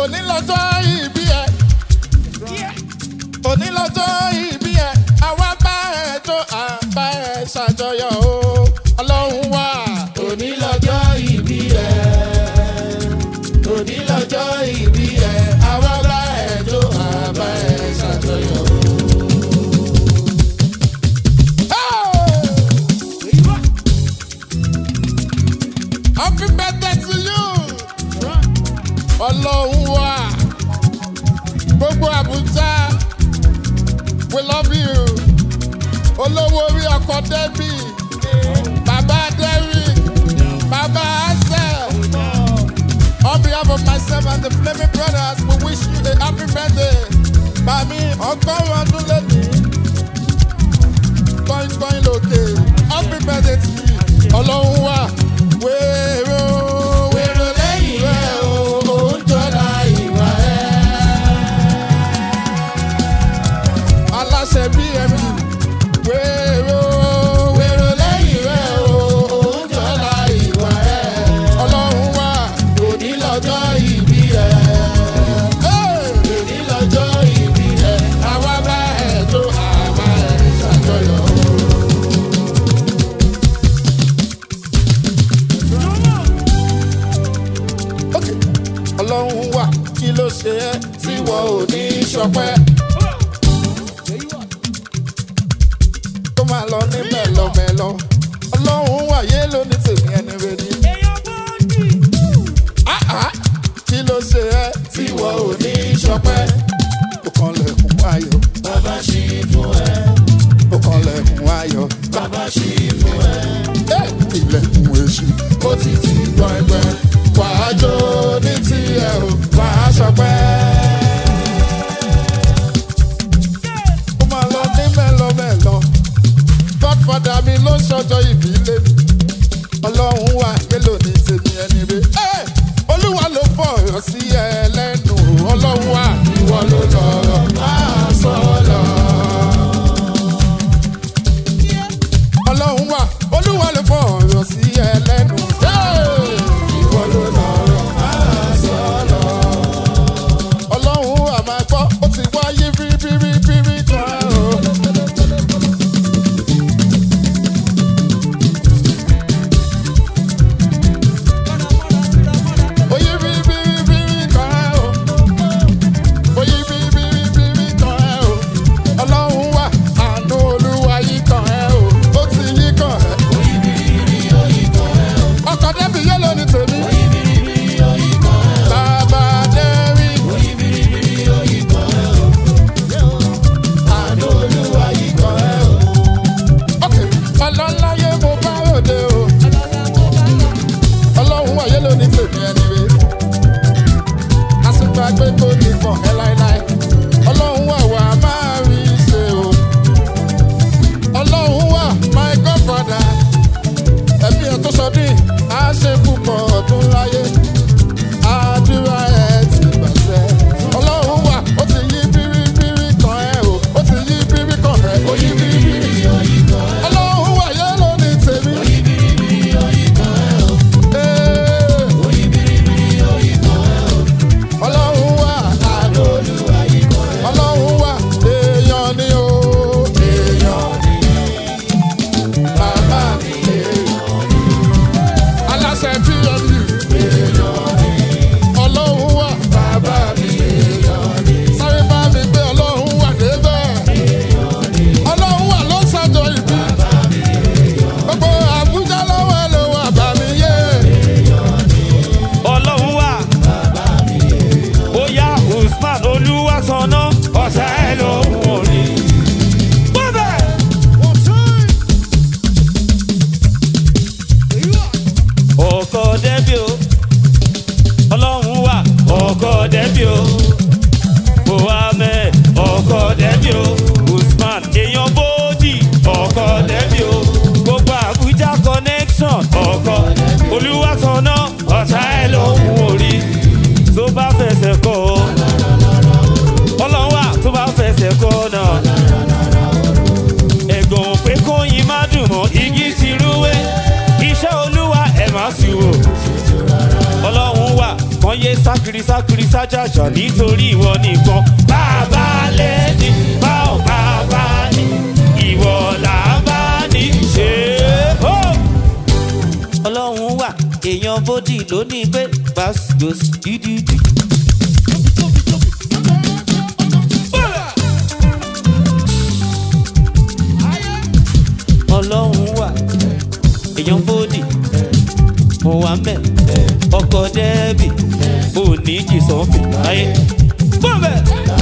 òní lọ́jọ́ ìbí ẹ òní lọ́jọ́ ìbí ẹ àwa bá ẹ tó àbá ẹ ṣàjọyọ̀ o ọlọ́run wà. òní lọ́jọ́ ìbí ẹ òní lọ́jọ́ ìbí ẹ àwa bá ẹ tó àbá ẹ ṣàjọyọ̀ o. Happy birthday to you. Ọlọ́run wà. Gbogbo Àbújá. We love you. Olówó orí ọkọ̀ Dẹ́bì. Bàbá Derrick. Bàbá Asel. On behalf of myself and the Flaming Brothers, we wish you a happy birthday. Bàmí ọgọ́rùn-ún ọdún lónìí. Going going lókè. Happy birthday to you. Ọlọ́run wà. Wèrò wèrò lẹ́yìn rẹ̀ o, ó ń jọra ìwà ẹ̀. Aláṣẹ BMG. Wèrò wèrò lẹ́yìn rẹ̀ o, ó ń jọra ìwà ẹ̀. Ọlọ́run wà. Òní lọ́jọ́ ìbí ẹ̀. Òní lọ́jọ́ ìbí ẹ̀. Àwa bá ẹ̀ tó àwa ẹ̀ ṣàjọyọ̀ o. Ok. ọlọ́run wà kí ló ṣe ẹ́ tí wọ́n ò ní ṣọpẹ́. tó máa lọ ní mẹ́lọmẹ́lọ ọlọ́run wà yé lóní tèmi ẹni rẹ ni. Ah, ah. kí ló ṣe ẹ́ tí wọ́n ò ní ṣọpẹ́. ó kàn lẹ̀kùn ayọ̀ Bàbá ṣí fún ẹ, ó kàn lẹ̀kùn ayọ̀. bàbá ṣí fún ẹ, Eh, ilẹ̀kùn èṣù ó ti ti gbọ́ ẹgbẹ́. wàá jó ní tiẹ̀ o wàá ṣọpẹ́. ó máa lọ ní mẹ́lọmẹ́lọ. godfather mi ló ń ṣọjọ́ ìbí lé mi. ọlọ́run wà mélòó ní tèmi ẹni rẹ. Ẹ́, olúwa ló fọ̀rọ̀ sí ẹ lẹ́nu ọlọ́run wà ìwọ ló lọ́rọ̀ máa sọ lọ. ọlọ́run wà olúwa ló fọ̀rọ̀ sí ẹ lẹ́nu. Ẹ́, ìwọ ló lọ́rọ̀ máa sọ lọ. ọlọ́run wà máa gbọ́ ó ti wáyé bíríbíríbírí kan o. Oye bíríbíríbírí kan o. Oye bíríbíríbírí kan ẹ o. Ọlọ́run wà àánú olúwa yí kan ẹ o. Ó ti yí kan ẹ. Ọkọ̀ dẹ́bi yé lónìí tèmi. Bàbá Dẹ́rì. Àánú olúwa yí kan ẹ o. Ok, ọlọ́láyé mo bá ròde o. Ọlọ́run wà yé lónìí tèmi ẹni rè àsìkò àgbẹ̀ kò ní fọ̀ ẹ́ láéláé. ọlọ́run wà wà máa rí ṣe o. ọlọ́run wà my godfather. ẹ̀mí ẹ̀ tó sọdún á ṣe púpọ̀ ọdún láyé. àdúrà ẹ̀ ti gbàṣẹ. ọlọ́run wà ó ti yí bíríbírí kan ẹ̀ o. ó ti yí bírí kan ẹ̀ ó yí bíríbírí. ọlọ́run wà yẹ́ lónìí tèmi. Ee. ọlọ́run wà àánú ọlọ́run wà èèyàn ni o èèyàn bàbá mi èèyàn aláṣẹ pmu ọlọ́run wà bàbá mi sáré bá mi gbé ọlọ́run wà débẹ̀ ọlọ́run wà ló ń ṣàjọ ìbí gbogbo àbújá lọ́wọ́ ẹ ló wà bá mi yé ọlọ́run wà. bóyá usman olúwa sọnà ọ̀sẹ̀ ẹ̀ ló ń wọlé. bọ́bẹ̀. ọkọ̀ dẹ́bí o ọlọ́run wà ọkọ̀ dẹ́bí o mohammed ọkọ̀ dẹ́bí o usman èèyàn bóódì ọkọ̀ dẹ́bí o gbogbo abuja connection ọkọ̀ olúwàsánná ọ̀sá ẹ̀ ló ń wòrí tó bá fẹsẹ̀ kọ́ ọ ọlọ́run wà tó bá fẹsẹ̀ kọ́ náà ẹ̀gbọ́n pé kóyin má dùn mọ́ igi ti rúwé iṣẹ́ olúwa ẹ̀ má sì wò ọlọ́run wà kan wọ́n yé sákiri sákiri sájàjà nítorí ìwọ nìkan bàbá lẹ́ni báwo bàbá ní ìwọ là bá ní ṣe ó. ọlọ́run wà èèyàn bódì lónìí pé gbàgbós dídídì. ọlọ́run wà èèyàn bódì mohammed ọkọ dẹ́bì òní jìsọ́fì láyé. bọ́ọ̀bẹ̀.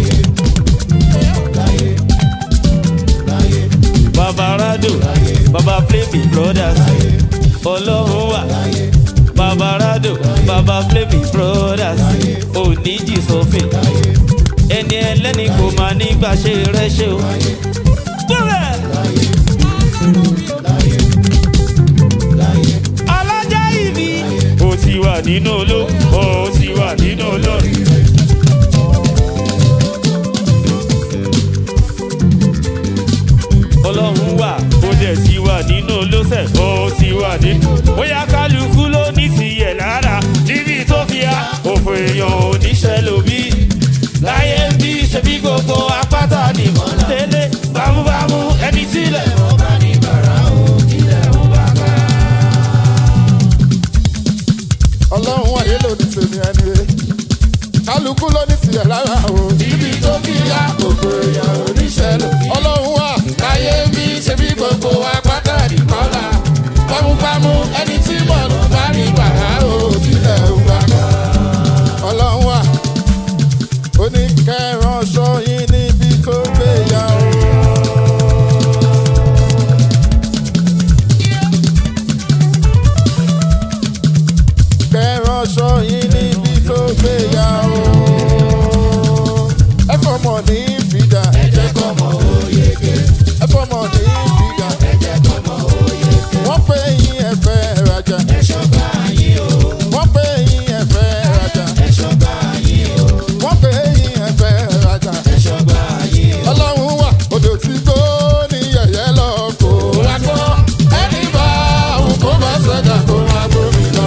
baba rado baba flemi brothers ọlọ́run wà baba rado baba flemi brothers òní jìsọ́fì ẹni ẹlẹ́ni kò máa nígbà ṣe rẹ́ ṣe o. bọ́ọ̀bẹ̀. alájà ìbí. ó ti wà nínú oló ó ti wà nínú oló. ọlọ́run wà ó dẹ̀ ti wà nínú olóṣẹ̀ ó ti wà nínú. bóyá kálukú ló ní tìyẹ̀ lára níbi tó fi há òfò èèyàn oníṣẹ́ lóbi. láyé ń bí ṣe bí gbogbo apáta nìmọ̀ lélẹ̀ bámúbámú ẹni sílẹ̀ mọ́ bá ní bàrà ó kílẹ̀ ó bá ká. ọlọ́run wáyé ló ní tèmi ẹni rẹ kálukú ló ní tiẹ̀ lára o. ibi tó fi yá gbogbo èèyàn oníṣẹ́ lò. ọlọ́run wà láyé bí ṣe bí gbogbo apáta nìkọ́lá. pámúpámú ẹni tí mọ̀nà bá ní bàrà o kílẹ̀ ó bá ká. ọlọ́run wà ó ní kẹrán sọyìn níbi tó gbé yà o. kẹrán sọyìn níbi tó gbé yà o. ẹ fọmọ ní fìdá. ẹ jẹ́ kọ́mọ oyege. ẹ fọmọ ní fìdá. ẹ jẹ́ kọ́mọ oyege. wọ́n pè yín ẹ̀fẹ́ rajà. ẹ ṣọ́gbà yín o. wọ́n pè yín ẹ̀fẹ́ rajà. ẹ ṣọ́gbà yín o. wọ́n pè yín ẹ̀fẹ́ rajà. ẹ ṣọ́gbà yín o. ọlọ́run wà odò tí gbó ní yẹ̀yẹ́ lọ kó wá gbọ́. ẹni bá òun kó bá ṣẹ̀dá kó wá gbómi lọ.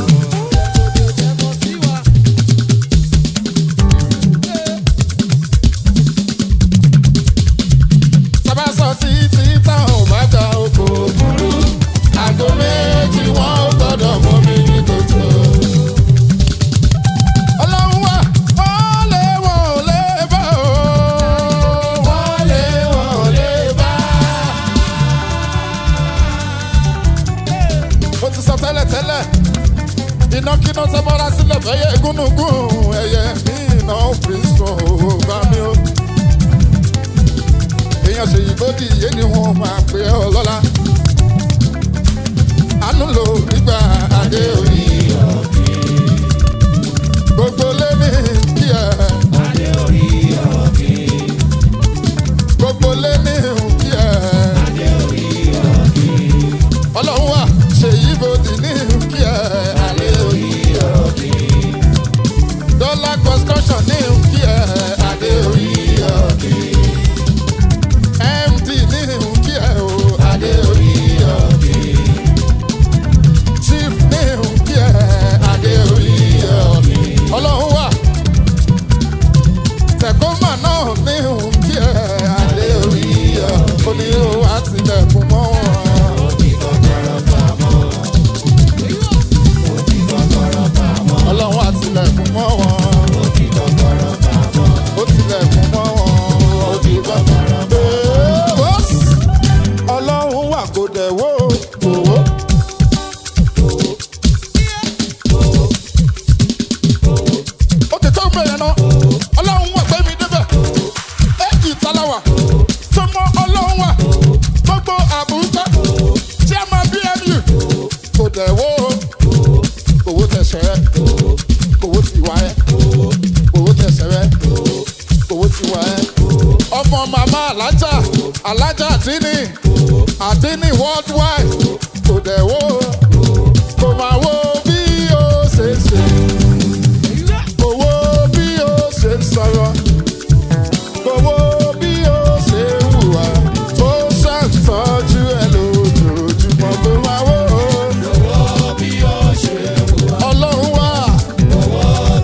sábàsọ títí táwọn bá gba oko burú àgọ méjì wọn ò gbọdọ̀ mọ mi ní tòótọ́. ọlọ́run wà wọ́n lé wọn ò lè bá o wọ́n lé wọn ò lè bá. ó ti sọ tẹ́lẹ̀ tẹ́lẹ̀ inákiná tó bọ́ra sílẹ̀ fẹ́yẹ gúnugún ẹ̀yẹ ní iná òfin sùn ò bá mi o èèyàn ṣe yìí bó dìye ni wọn máa pè ọ lọ́la. àánú ló nígbà adé orí gbogbo lé ní kí ẹ. gbogbo lé ní kí ẹ. ọlọ́run wà ṣe yìí bó dì ní kí ẹ. adé orí dọ́là construction ní kí ẹ. adé orí md ní kí ẹ o adé orí ọ̀kì. chief ní kí ẹ adé orí ọ̀kì. ọlọ́run wà tẹ̀kọ́mà náà ní kí ẹ adé orí ọ̀kì. ó ní o wá tilẹ̀kùn mọ́ wọn. ọlọ́run wá tilẹ̀kùn mọ́ wọn. ó tilẹ̀kùn mọ́ wọn. ó ti gbọ́. Ee, wọ́s. ọlọ́run wà kó dẹ̀ wó owó. ó ti tó bẹ̀rẹ̀ náà ọlọ́run wà gbẹ́mí débẹ̀ èjì talawa tó mọ ọlọ́run wà gbogbo àbújá tí a máa bmu kò dẹ̀ wó owó tẹ̀sẹ̀ owó ti wá ẹ́ owó tẹ̀sẹ̀ rẹ̀ owó ti wá ẹ́ ọmọ màmá alájà alájà àdínì àdínì worldwide kò dẹ̀ wó kò máa wó bí ó ṣe ṣe kò wó bí ó ṣe sọ̀rọ̀ kò wó bí ó ṣe hùwà ó ṣàtọ́jú ẹ lójoojúmọ́ kò máa wó ọlọ́run wà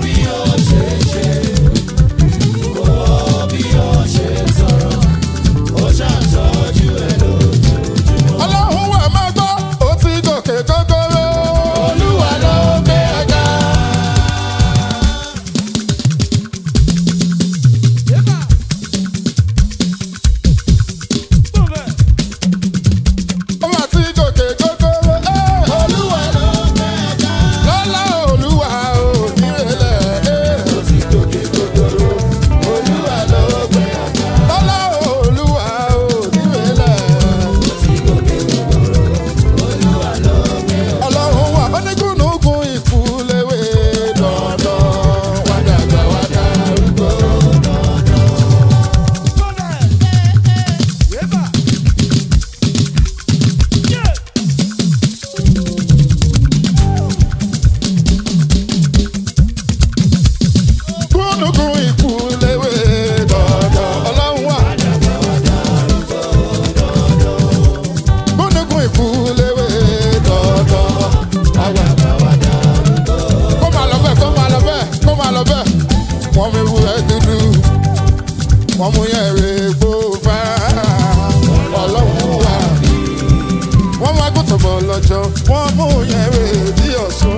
wọ́n mú yẹn rè gbó fá ọlọ́run wà wọ́n wá gòtò bọ̀ lọ́jọ́ wọ́n mú yẹn rè bí ọ̀ṣun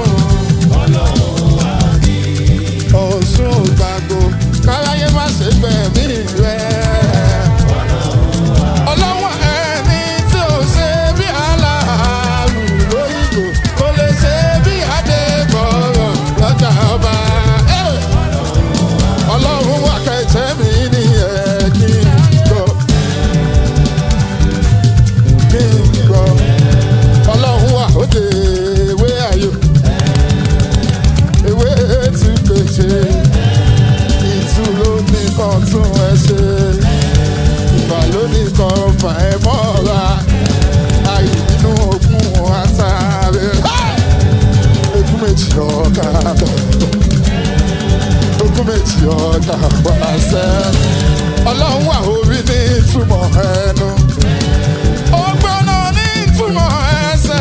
ọ̀ṣun gbàgbó káráyé má ṣe gbẹ̀mí rẹ̀ ọlọ́wọ́ ẹni tí ò ṣe bí aláàrù lóyìnbó kò lè ṣe bí adébọ̀rọ̀ lọ́jà ọba. Eh! ọlọ́run wà kẹ̀kẹ́ mi ní ẹ̀ kí n gbọ́ kí n gbọ́ ọlọ́run wà òde ewé ayò ewé tí pèsè ìtú ló ní kan tún ẹ ṣe ìfà ló ní kan fà ẹ mọ́ra ayé nínú ogún àtàrẹ ogún méjì ọ̀gá ogún méjì ọ̀gá pàṣẹ ọlọ́run wà orí ní ìtumọ̀ ẹnu ọgbọ́nà ní ìtumọ̀ ẹsẹ̀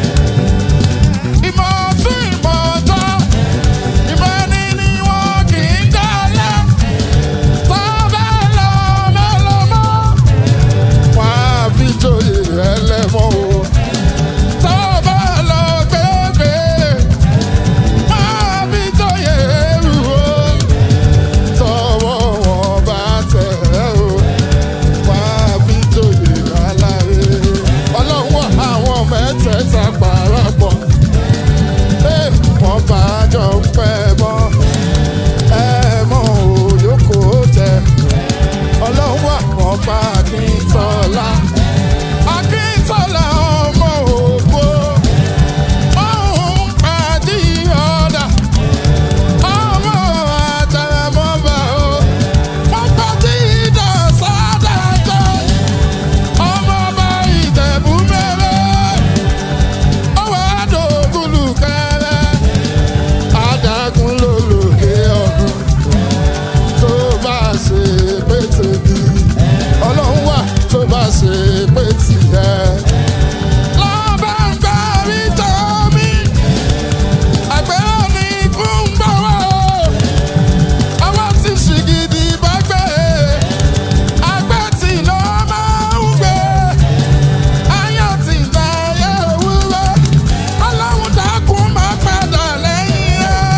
ìmọ̀ tún ìmọ̀ ọjọ́ ìmọ̀ ẹni ni wọn kì í dálẹ̀ tó bá lọ mẹ́lọ́mọ́ wọn á fi joyè ẹlẹ́mọ́ o tó bá lọ gbégbé wọn á fi joyè ẹrù o tọwọ́ wọn bá tẹ̀ ẹ́ o wọn á fi joyè aláre ọlọ́wọ́ àwọn mẹ́tẹ̀ẹ̀ta parapọ̀ ẹ̀ wọ́n bá jọ pẹ́ mọ́ ẹ mọ́ òyòkó tẹ ọlọ́wọ́ àwọn bá akíntọ́lá akíntọ́lá ọmọ ògbó ọ̀hún àdìyọ́dà ọmọ àtàràmọ́bà o wọ́n pàdé ìdọ̀sádàjọ́ ọmọ ọba ìjẹ̀bú mẹ́rẹ́ ọwọ́ àdógúlù kẹrẹ́ adágún ló lòkè ọ̀run tó bá ṣe pé tèmi ọlọ́run wà tó bá ṣe pé tìyẹ. lọ́bẹ̀ ń gbà rí tọ́mí àgbẹ̀rẹ̀ ní ikú ń gbọ́ wá o ọwọ́ tí ṣìgìdì bá gbé àgbẹ̀ tí ló máa ń gbé ayọ̀ tí ń ta ayé òwúrọ̀ ọlọ́run dákun máa padà lẹ́yìn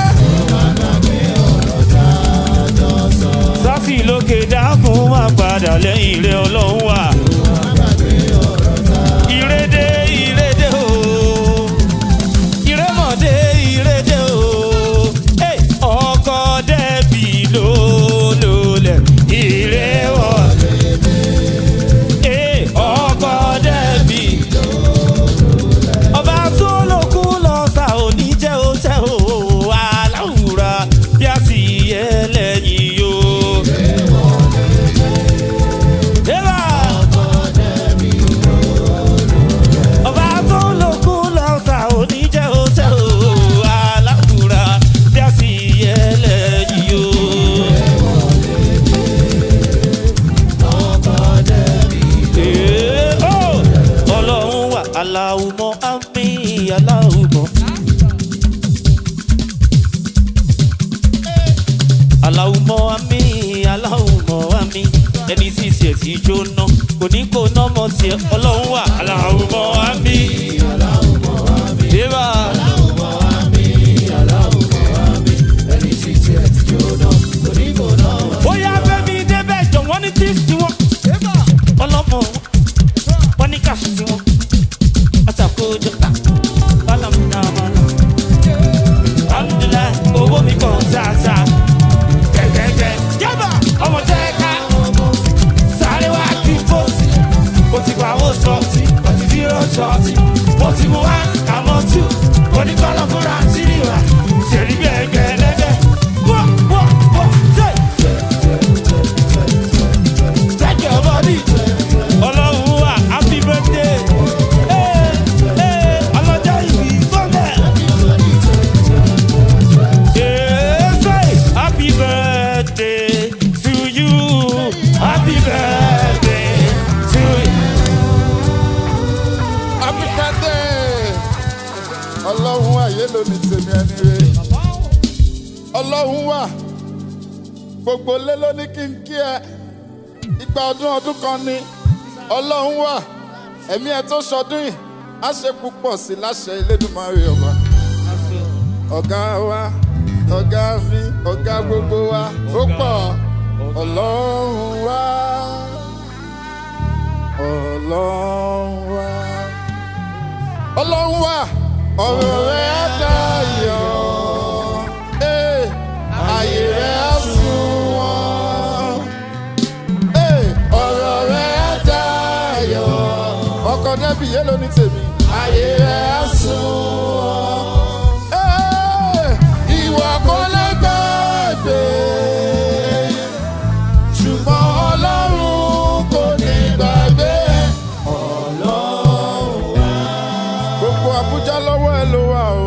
rẹ̀. sáfì lókè dákun máa padà lẹ́yìn rẹ̀ ọlọ́run wà. ìrédé ìrédé o ìrémọ̀dé ìrédé o Hey, ọkọ dẹ́bì ló lólẹ̀ ìréwọ̀. Hey, ọkọ dẹ́bì ọba tó lókun lọ sá òní jẹ́ ó tẹ́ o aláwùrà bí a sì yẹ lẹ́yìn yóò. Eva! ọba tó lókun lọ sá òní jẹ́ ó tẹ́ o aláwùrà bí a sì yẹ lẹ́yìn yóò. Ee, oh! ọlọ́run wà aláwùmọ́ àmì aláwùmọ́. aláwùmọ́ àmì aláwùmọ́ àmì ẹni sì ṣe ti jóná kò ní kó nọ́mọ tiẹ̀ ọlọ́run wà aláwùmọ́ àmì. Eva. bóyá bẹ́ẹ̀ni débẹ̀ jọ wọ́n ní tí tiwọn ọlọ́mọ wọn ní káṣí tiwọn àtàkójọ ká bálàmùnà àmàlà alhamdulilayi owó mi kàn sáàsà gẹ́gẹ́gẹ́ yábà ọmọ tẹ́ ká sáré wá kí fòsì mo ti pa owó sọ́ọ̀tì mo ti fi rán ṣọ́ọ̀tì mo ti mú wá kàmọ́ tù oníkọ́lọ́ fúnra síríwá ṣèlú gẹ́gẹ́ lẹ́gẹ́ wọ́ wọ́ wọ́ ṣe. Take your body. Ọlọ́run wà happy birthday. Ee, ee, ọlọ́jọ́ ìbí fọ́lẹ̀. Ee, say happy birthday to you. Happy birthday to you. happy birthday ọlọ́run ayé ló ní tèmi ẹni rẹ ọlọ́run wà gbogbo lé ló ní kí n kí ẹ ìgbà ọdún ọdún kan ni ọlọ́run wà ẹ̀mí ẹ tó ṣọdún yìí á ṣe púpọ̀ sí láṣẹ Elédùmarè ọba ọ̀gá wa ọ̀gá mi ọ̀gá gbogbo wa ó pọ̀ ọlọ́run wá ọlọ́run wá ọlọ́run wá ọ̀rọ̀ rẹ̀ á dayọ̀ ee ayé rẹ̀ á sunwọ̀n ee ọ̀rọ̀ rẹ̀ á dayọ̀ ọkọ̀ dẹ́bi yé ló ní tèmi ayé rẹ̀ á sunwọ̀n ee ìwọ kò lè gbàgbé ṣùgbọ́n ọlọ́run kò ní gbàgbé gbogbo Abuja lọ́wọ́ ẹ ló wà o.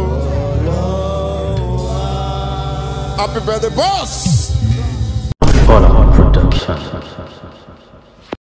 Happy birthday, boss! All Production.